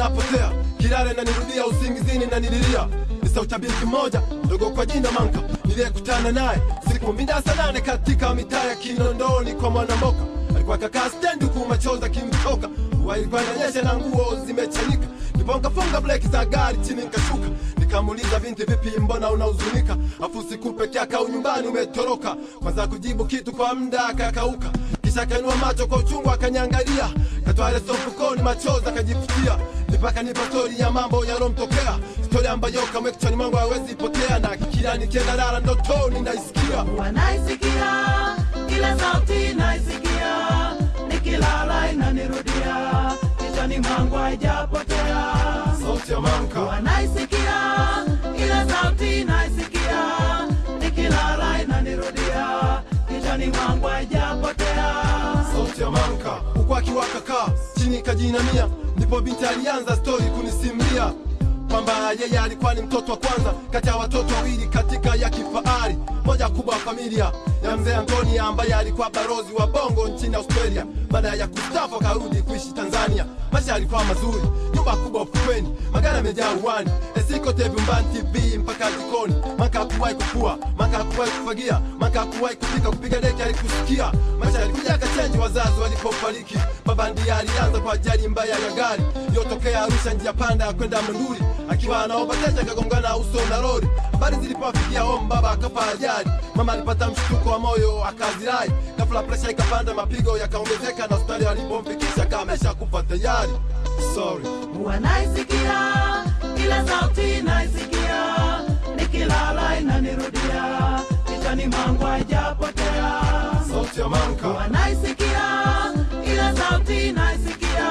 napotea kilale na nirudia usingizini na nililia ni sauti ya binti moja ndogo kwa jina Manka niliyekutana naye siku minda saa nane katika mitaa ya Kinondoni kwa Mwanamboka. Alikuwa kakaa stendi huku machozi akimtoka, mvua ilikuwa inanyesha na nguo zimechanika. Ndipo nikafunga breki za gari chini nikashuka, nikamuuliza binti, vipi, mbona unahuzunika? Afu siku peke yake au nyumbani umetoroka? Kwanza kujibu kitu kwa muda akakauka, kisha akainua macho kwa uchungu akaniangalia, katoa leso mfukoni, machozi akajifutia, mpaka nipa stori ya mambo yalomtokea, stori ambayo kamwe kichwani mwangu hawezi potea, na kila nikienda lala ndotoni naisikia wanaisikia kila sauti naisikia nikilala inanirudia kichwani mwangu haijapotea sauti ya Manka. wanaisikia kila sauti naisikia nikilala inanirudia kichwani mwangu haijapotea sauti ya Manka huku akiwa kakaa chini kajinamia, ndipo binti alianza stori kunisimulia kwamba yeye alikuwa ni mtoto wa kwanza kati ya watoto wawili katika ya kifahari moja kubwa ya familia ya mzee Antoni ambaye alikuwa barozi wa bongo nchini Australia. Baada ya kustafu akarudi kuishi Tanzania. Maisha yalikuwa mazuri, nyumba kubwa ufukweni, magari yamejaa uwani, esikote vyumbani, TV mpaka jikoni. Maka hakuwahi kufua, maka hakuwahi kufagia, maka hakuwahi kupika, kupiga deki alikusikia. Maisha yalikuja akachenji wazazi walipofariki. Baba ndiye alianza kwa ajali mbaya ya gari iliyotokea Arusha, njia panda ya kwenda Monduli, akiwa anaomba teja akagongana uso na lori. Habari zilipowafikia home, baba akafa ajali. Mama alipata mshtuko wa moyo akazirai, ghafla presha ikapanda, mapigo yakaongezeka, na hospitali walipomfikisha kamesha kufa tayari. Sorry. wanaisikia kila sauti naisikia nikilala inanirudia kichwani mwangu haijapotea Sauti ya Manka. wanaisikia kila sauti naisikia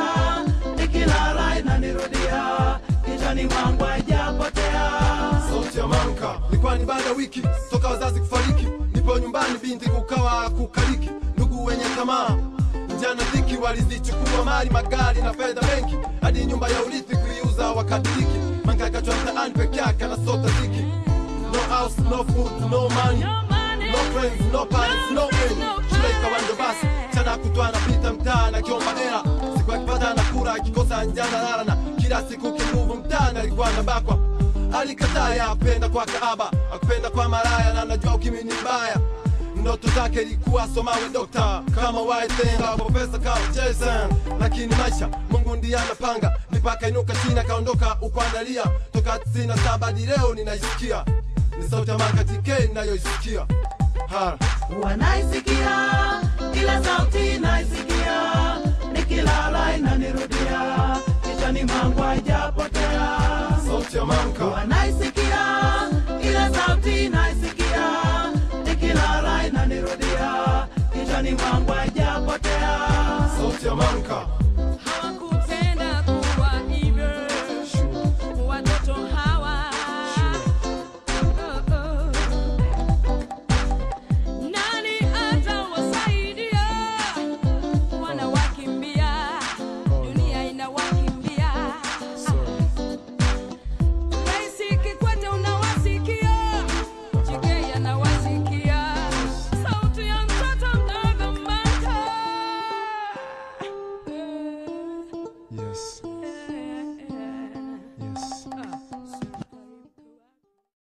nikilala inanirudia kichwani mwangu haijapotea sauti ya Manka. Ilikuwa ni baada ya wiki toka wazazi kufariki, nipo nyumbani, binti kukawa kukaliki, ndugu wenye tamaa njana dhiki walizichukua mali, magari na fedha benki, hadi nyumba ya urithi kuiuza wakadiriki. Manka akachwa mtaani peke yake anasota dhiki, no house, no food, no money, no friends, no parents, no end. Shule ikawa ndo basi, chana kutwa anapita mtaani akiomba hela, siku akipata anakula, akikosa njana lala, na kila siku kinguvu mtaani alikuwa anabakwa alikataa ya apenda kwa kaaba akupenda kwa maraya na najua ukimi ni mbaya ndoto zake ilikuwa somawe dokta kama waitenga profesa kama Jason lakini maisha Mungu ndiye anapanga mipaka inuka chini akaondoka ukuandalia toka tisini na saba hadi leo ninaisikia ni sauti ya Manka TK ninayoisikia ha wanaisikia kila sauti naisikia nikilala inanirudia kichwani mwangu haijapotea sauti ya Manka wanaisikia kila sauti naisikia nikilala inanirudia kichwani mwangu haijapotea sauti ya Manka Hawakupenda kuwa hivyo watoto hawa. Oh, oh. Nani atawasaidia? Wanawakimbia, dunia inawakimbia. Rais Kikwete unawasikia, Chege anawasikia, sauti ya mtoto mdogo Manka. yes